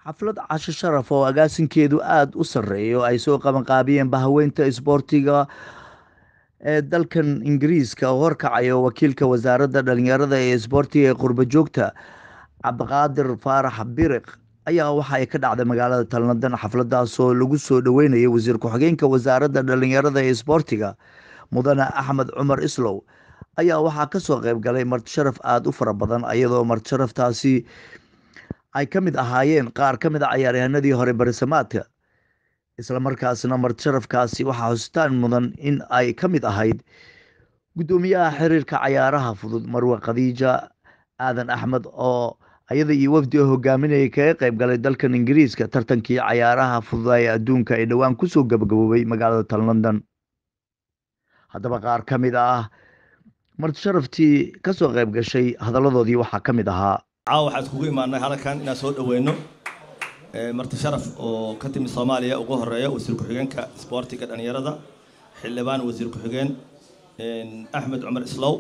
xaflad casho sharaf oo agaasinkeedu aada u sarreeyo ay soo qabanqaabiyeen bahaweynta isboortiga ee dalkan ingiriiska oo horkacayo wakiilka wasaaradda dhalinyarada ee isboortiga ee qurbo joogta cabdiqaadir faarax biriq ayaa waxa ay ka dhacday magaalada talnadan xafladaasoo lagu soo dhoweynayo wasiir ku-xigeenka wasaaradda dhalinyarada ee isboortiga mudane axmed cumar islow ayaa waxaa kasoo qeyb galay martisharaf aada u fara badan iyadoo martisharaftaasi ay ka mid ahaayeen qaar ka mid a cayaaryahanadii hore barisamaadka islamarkaasna martisharafkaasi waxaa hositaan mudan in ay ka mid ahayd guddoomiyaha xiriirka cayaaraha fudud marwe khadiija aadan axmed oo ayada iyo wafdi oo hogaaminayay kaga qeyb galay dalkan ingiriiska tartankii cayaaraha fududa ee adduunka ee dhowaan kusoo gabagaboobay magaalada tal london haddaba qaar ka mid ah martisharaftii kasoo qeyb gashay hadalladoodii waxaa ka mid ahaa caawa waxaa iskugu imaanay halkan inaan soo dhaweyno marti sharaf oo ka timid soomaaliya ugu horeeya wasiir ku-xigeenka isboortiga dhalinyarada xildhibaan wasiir ku-xigeen axmed cumar islow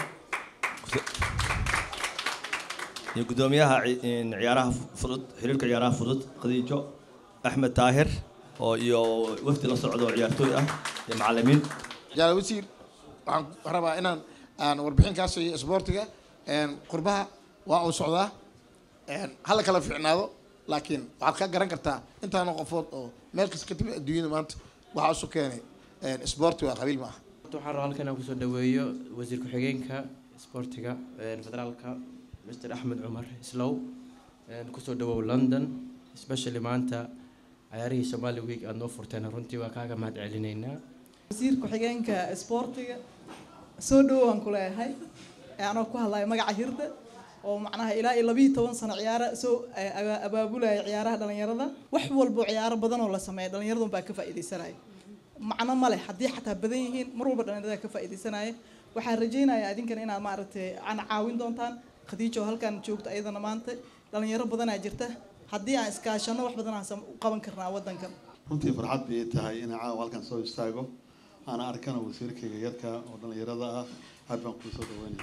iyo guddoomiyaha ciyaaraha fudud xiriirka ciyaaraha fudud khadiijo axmed taahir oo iyo wafdi la socdo oo ciyaartooy ah iyo macalimiin jaal wasiir waxaan rabaa inaan aan warbixin kaa siiyo isboortiga qurbaha waa uu socdaa hala kala fiicnaado laakiin waxaad ka garan kartaa intaana qofood oo meel kasta ka timi adduunyada maanta waxaa isu keenay isboorti waa qabiil ma aha waxaan rabaa halkan inaan kusoo dhaweeyo wasiir ku-xigeenka isboortiga federaalka mr axmed cumar islow kusoo dhawow london especially maanta cayaarihii somali week aada noo furteen runtii waa kaaga mahad celinaynaa wasiir ku-xigeenka isboortiga soo dhawow aan ku leeyahay anoo ku hadlayo magaca hirda oo macnaha ilaa iyo labiiyo toban sano ciyaara soo abaabulaya ciyaaraha dhalinyarada wax walbo ciyaaro badan oo la sameeya dhalinyaradan baa ka faa'iidaysanaya macno ma leh haddii xataa badan yihiin mar walba dhalinyarada ka faa'iidaysanaya waxaan rajaynayaa idinkan inaad maaragtay ana caawin doontaan khadiijo halkan joogta ayadana maanta dhalinyaro badanaa jirta haddii aan iskaashano wax badan aan u qaban karnaa wadankan runtii farxad bay tahay inaan caawa halkan soo istaago aana arkana wasiirkayga yarka oo dhalinyarada ah aad baan kuu soo dhaweynaya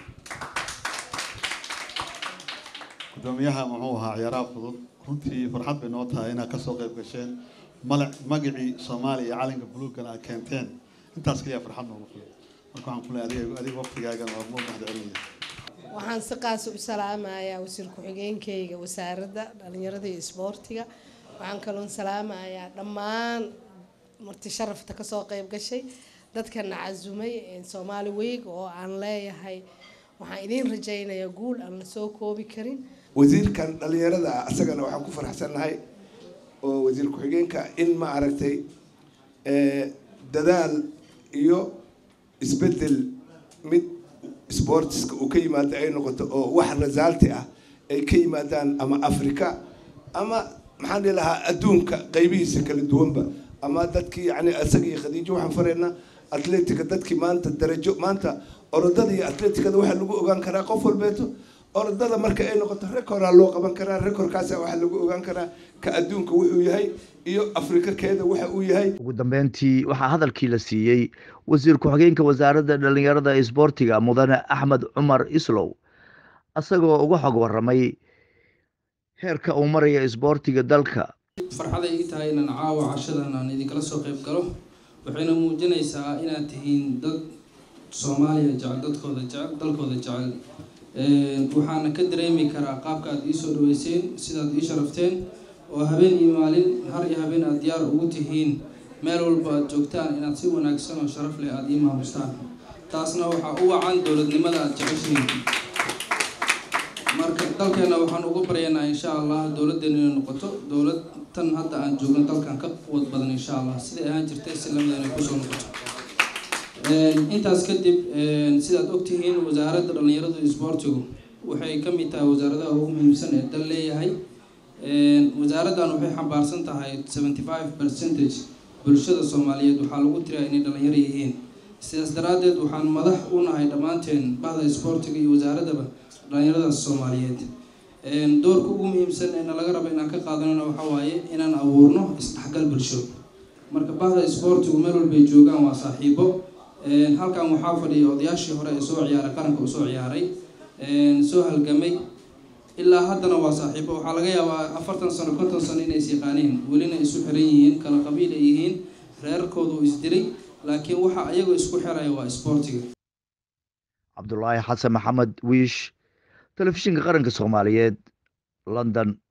guddoomiyaha muxuu ahaa ciyaaraha fudud runtii farxad bay noo tahay inaad kasoo qayb gasheen mala magacii soomaaliya iyo calanka buluugana aad keenteen intaas kaliya farxad noogu filan marka waxaan kule adiga adiga waqtigaagan waa muu mahad celinaya waxaan si qaas u salaamayaa wasiir ku-xigeenkayga wasaaradda dhalinyarada iyo isboortiga waxaan kaloon salaamayaa dhammaan marti sharafta kasoo qayb gashay dadkana casumay soomaali weeg oo aan leeyahay waxaan idiin rajaynayaa guul aan la soo koobi karin wasiirkan dhalinyarada ah isagana waxaan ku faraxsannahay oo wasiir ku-xigeenka in ma aragtay dadaal iyo isbedel mid sportiska uu ka yimaado ay noqoto oo wax rasaalti ah ay ka yimaadaan ama africa ama maxaan dhihi lahaa adduunka qaybihiisa kala duwanba ama dadkii yani isaga iyo khadiijo waxaan faraynaa atletica dadkii maanta darajo maanta orodada iyo atleticada waxaa lagu ogaan karaa qof walbeeto orodada marka ay noqoto recordaa loo qaban karaa recordkaasa waxaa lagu ogaan karaa ka adduunka wuxuu yahay iyo afrika keeda waxa uu yahay ugu dambeyntii waxaa hadalkii la siiyey wasiir ku-xigeenka wasaaradda dhalinyarada isboortiga mudane axmed cumar islow isagoo uga xog waramay heerka uu maraya isboortiga dalka farxaday ii tahay inaan caawa cashadan aan idinkala soo qayb galo waxayna muujinaysaa inaad tihiin dad soomaaliya jecel dadkooda jecel dalkooda jecel waxaana ka dareemi karaa qaabka aad iisoo dhaweyseen sidaad ii sharafteen oo habeen iyo maalin har iyo habeen aad diyaar ugu tihiin meel walba aad joogtaan inaad si wanaagsan oo sharaf leh aada ii maamustaan taasna waxaa u wacan dowladnimada aada jeceshihiin marka dalkeena waxaan ugu baryaynaa insha allah dowladdeena inay noqoto dowlad tan hadda aan joogno dalkan ka quwad badan insha allah siday ahaan jirtay si lamida inay kusoo noqoto intaas kadib sidaad ogtihiin wasaaradda dhalinyaradu isboortigu waxay ka mid tahay wasaaradaha ugu muhiimsan ee dal leeyahay wasaaraddan waxay xambaarsan tahay seventy five percentage bulshada soomaaliyeed waxaa lagu tiriyaa inay dhalinyaro yihiin sidaas daraaddeed waxaan madax u nahay dhammaanteen bahda isboortiga iyo wasaaradaba dhalinyaradaas soomaaliyeed doorka ugu muhiimsan eena laga rabo inaan ka qaadanana waxaa waaye inaan abuurno isdhexgal bulsho marka bahda isboortigu meel walbay joogaan waa saaxiibo halkan waxaa fadhiya odayaashii hore ee soo ciyaaray qaranka uu soo ciyaaray soo halgamay ilaa haddana waa saaxiibo waxaa laga yaabaa afartan sano konton sano inay is yaqaaneen welina isu xiran yihiin kala qabiil ay yihiin reerkoodu isdilay laakiin waxa ayagoo isku xiraya waa isboortiga cabdulaahi xasan maxamed wiish telefishinka qaranka soomaaliyeed london